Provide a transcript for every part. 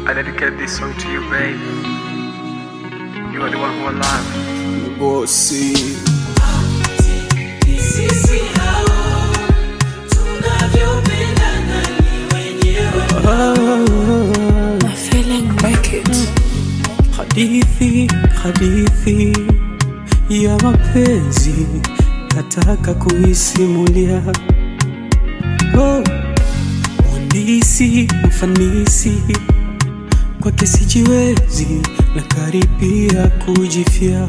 I dedicate this song to you, babe. You are the one who I love. Bosi Sisi hao tunavyopendana ni wenyewe. My feeling make it. hadithi hadithi ya mapenzi nataka kuisimulia oh. Mhandisi mfanisi kwake sijiwezi na karibia kujifia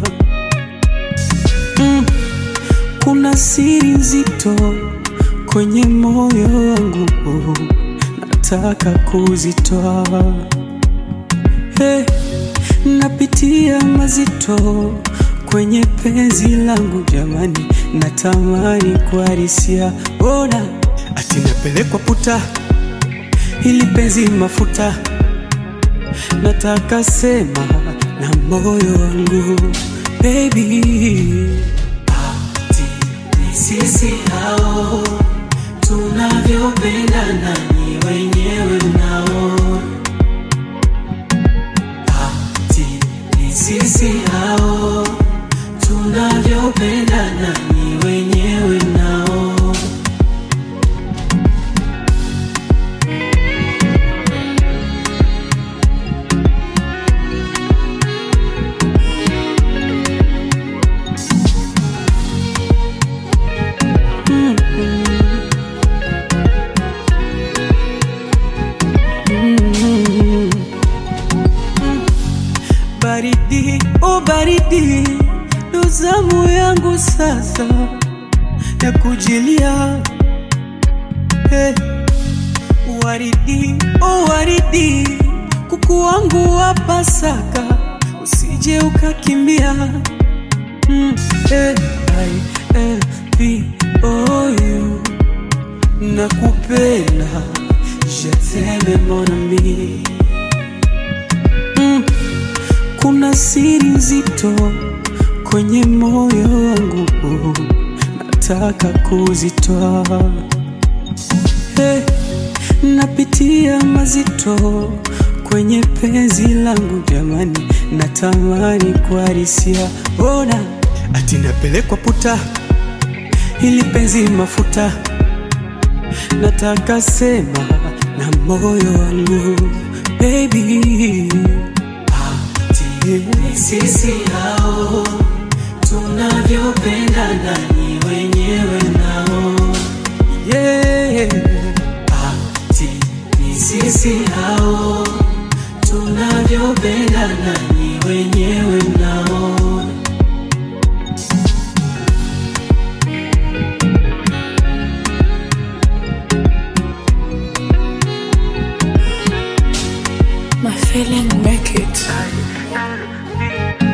mm. Kuna siri nzito kwenye moyo wangu nataka kuzitoa hey, napitia mazito kwenye penzi langu jamani, natamani kuharisia, bona ati napelekwa puta ili penzi mafuta, nataka sema na moyo wangu baby, Ati ni sisi hao tunavyopendana ni wenyewe nao. Ati ni sisi hao tunavyopendana ni wenyewe nao. baridi oh baridi, ndo zamu yangu sasa ya kujilia hey. Waridi oh waridi, kuku wangu wa Pasaka, usije ukakimbia mm, hey, I, eh, V, oh, you. Nakupenda, je t'aime mon ami mm. Kuna siri nzito kwenye moyo wangu, nataka kuzitoa. Hey, napitia mazito kwenye penzi langu jamani, natamani kuharisia, ona ati napelekwa puta ili penzi mafuta, nataka sema na moyo wangu baby Ni sisi hao tunavyopendana ni wenyewe nao. yeah. Ati ni sisi hao tunavyopendana ni wenyewe nao. My feeling make it.